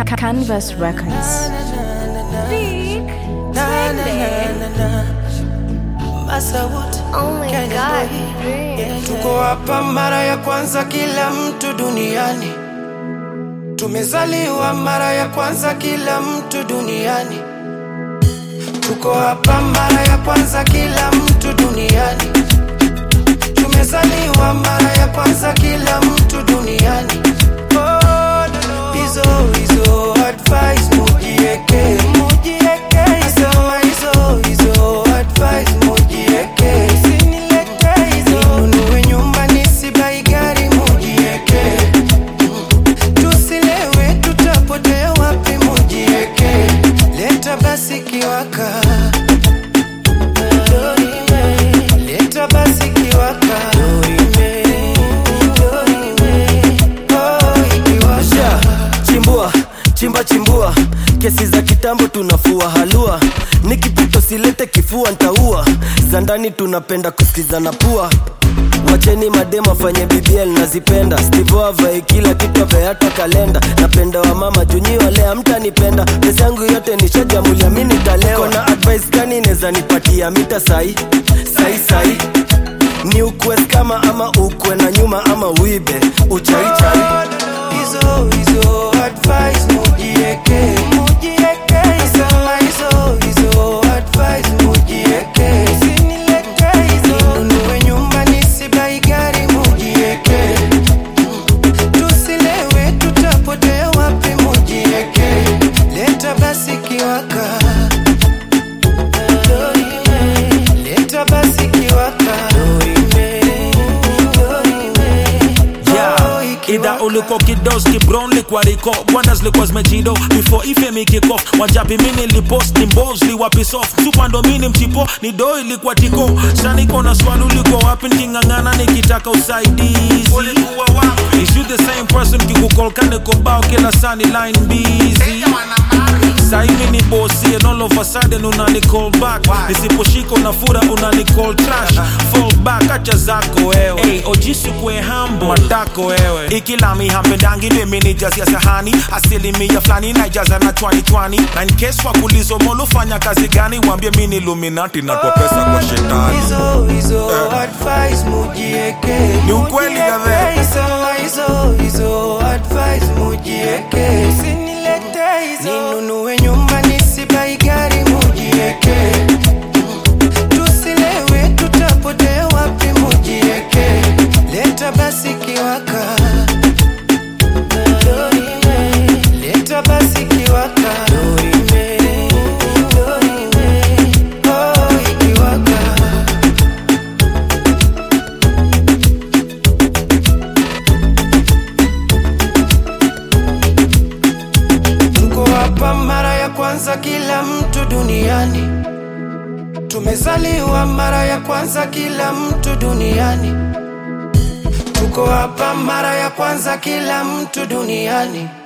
Canvas Records. Big Oh my God, Big. Tuko hapa mara ya kwanza kila mtu duniani. Tumezaliwa mara ya kwanza kila mtu duniani. Tuko hapa mara ya kwanza kila mtu duniani. Tumezaliwa mara ya kwanza kila mtu duniani. Oh, no, no. Hizo hizo advice mujieke, mujieke. Nasema hizo hizo advice mujieke. Usinilete hizo. Ninunue nyumba nisibai gari mujieke. Tusilewe tutapotea wapi mujieke. Leta basi kiwaka. Leta basi kiwaka. Oh, ikiwasha. Yeah, chimbua chimba chimbua kesi za kitambo tunafua halua nikipito silete kifua ntaua za ndani tunapenda kusikizana pua wacheni mademo afanye bbl nazipenda stivo avae kila kitu avae hata kalenda napenda wa mama junyi wale amtanipenda pesa yangu yote nishajamulia mi nitalewa kona advice gani neza nipatia mita sai sai sai ni ukwe kama ama ukwe na nyuma ama uibe uchaichai Hizo hizo advice mujieke, mujieke. Nasema hizo hizo advice mujieke. Usinilete hizo. Ninunue nyumba nisibai gari mujieke. Tusilewe tutapotea wapi mujieke. Leta basi kiwaka. Leta basi kiwaka. Yeah, ida uliko kidoski brown likwa riko bwandas likwa zmejido before ife mikikof wajapi mini lipost ni mbos liwapisof supando mini mchipo ni do ilikuwa tiko shaniko na swali uliko wapi niking'ang'ana nikitaka usaidizi Is you the same person kikukolkane kobao kila sani line busy sahivi ni bosi and all of a sudden unani call back nisiposhika unafura unani call trash fall back acha zako wewe hey, ojisi kwe hambo matako wewe ikilami hampendangi ndeminijasia sahani asilimia fulani naijaza na chwani chwani na in case wakulizo molufanya kazi gani wambie mi ni luminati natwa pesa kwa shetani hizo hizo advice mujieke Ni ukweli Mujieke. kadhaa. Sema hizo hizo advice mujieke usinilete hizo ninunue nyumba nisibai gari mujieke tusilewe tutapotea wapi mujieke leta basi kiwaka leta basi kiwaka Oh, ikiwaka Tuko hapa mara ya kwanza kila mtu duniani. Tumezaliwa mara ya kwanza kila mtu duniani. Tuko hapa mara ya kwanza kila mtu duniani.